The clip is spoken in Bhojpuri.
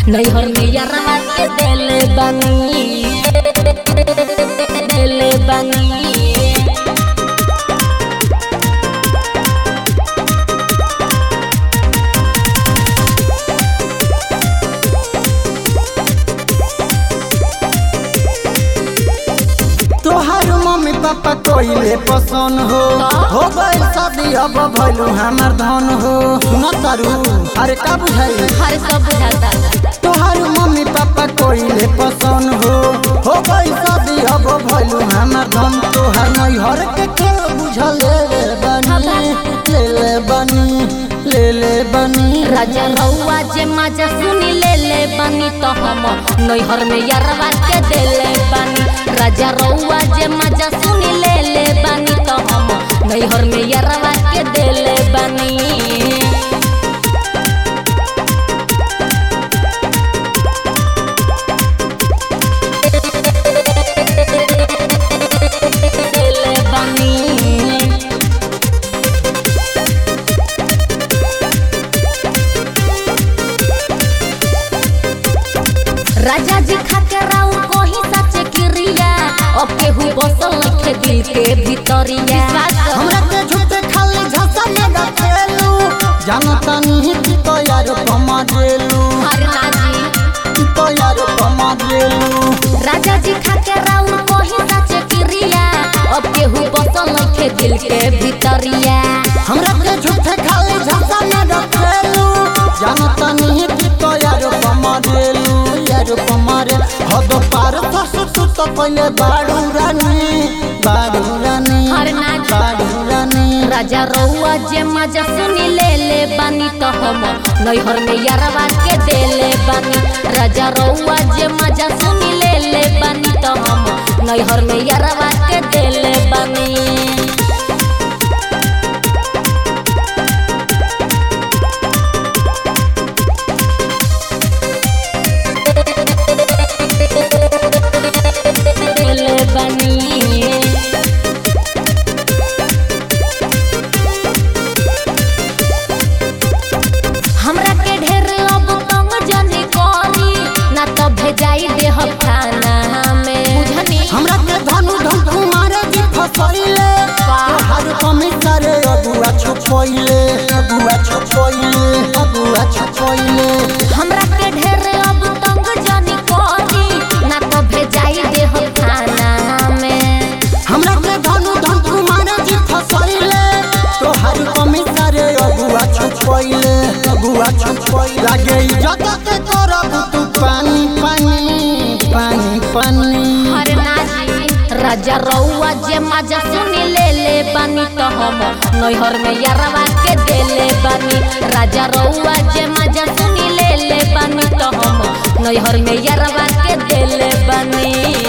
नैहर में यारवा के देले बानी देले बानी तोहार मम्मी पापा कोइले पसंद हो हो गइल शादी अब भइलू हमर धन हो सुन तारू अरे का बुझाई हर सब बुझाता तोहार मम्मी पापा कोइले पसंद हो हो गइल शादी अब भइलू हमर धन तोहार नैहर के खेल बुझले रे बनी ले ले बनी ले ले बनी राजा रउआ जे मजा सुनी ले ले बानी तो हम नैहर में यारवा के देले बानी राजा रउआ जे मजा सुनी ले ले बानी तो हम नैहर में यारवा के देले बानी देले बानी राजा जी खाके राउ कोही सच क्रिया अब केहू बसल नखे दिल के भीतरिया हमरा के झूठे खाली झसा में रखेलू जानता नहीं कि तो यार कमा देलू हरना जी कि तो यार कमा देलू राजा जी खाके राउ कोही सच क्रिया अब केहू बसल नखे दिल के भीतरिया हमरा के झूठे खाली झसा में रखेलू जानता नहीं कि तो यार कमा देलू यार कमा रे हद पार ससु तू तो पहले बाड़ू रानी बाड़ू रानी हरना जी बाड़ू रानी राजा रउआ जे मजा सुनी ले ले बानी तो हम नैहर में यारवा के देले बानी राजा रउआ जे मजा सुनी ले ले बानी तो हम नैहर में यारवा के देले बानी देले बानी हमरा के ढेर अब तंग जनी करी ना तो भेजाई देह खाना में बुझनी हमरा के धनु धन कुमारे जी फसैले तोहार कमी करे अगुआ छुपैले अगुआ छुपैले अगुआ छुपैले हमरा के ढेर अब तंग जनी करी ना तो भेजाई देह खाना में हमरा के धनु धन कुमारे जी फसैले तोहार कमी करे अगुआ छुपैले अगुआ छुपैले लागे इज्जत के करब तू पानी पानी पानी पानी हर नाजी राजा रउआ जे मजा सुनी ले ले बानी तो हम नैहर में यारवा के देले बानी राजा रउआ जे मजा सुनी ले ले बानी तो हम नैहर में यारवा के देले बानी